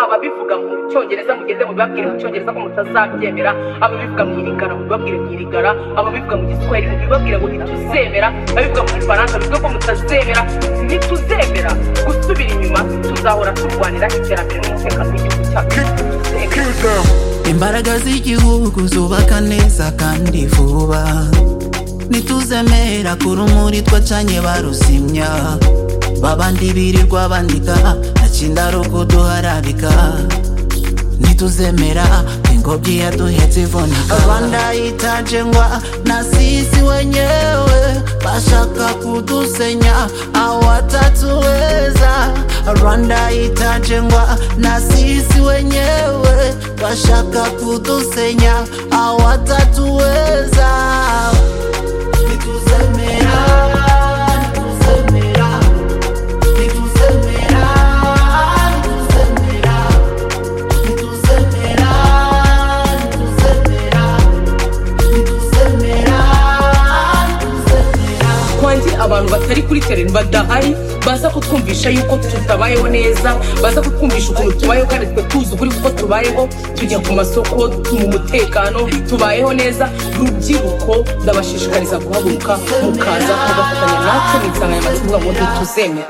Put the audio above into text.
ababivuga mu cyongereza mugende mubibabwire mu cyongereza ko mutazabyemera ababivuga mu irigara mubibabwire mu irigara ababivuga mu giswahili mubibabwire ngo ntituzemera ababivuga mu gifaransa bivuge ko mutazemera ntituzemera gusubira inyuma tuzahora turwanira iterambere n'umutekano w'igihugu cyacu tuzemera imbaraga z'igihugu zubaka neza kandi vuba nituzemera ku rumuri twacanye barusimya babandi birirwa bandika akinda rugo duharabika nituzemera ingobyi yaduhetse ivunika abandayitaje ngwa na sisi wenyewe bashaka kudusenya awatatuweza rwanda itajengwa na sisi wenyewe bashaka kudusenya awatatuweza nituzemera nituzemera nituzemera nituzemera nituzemera nituzemera nituzemera nituzemera kwanjye abantu batari kuri tereni badahari baza kutwumvisha yuko tutabayeho neza baza kutwumvisha ukuntu tubayeho kandi twe tuzi ukuri kuko tubayeho tujya ku masoko mu mutekano tubayeho neza rubyiruko ndabashishikariza guhaguruka mukaza mugafatanya natwe mu insanganyamatsiko ngo ntituzemera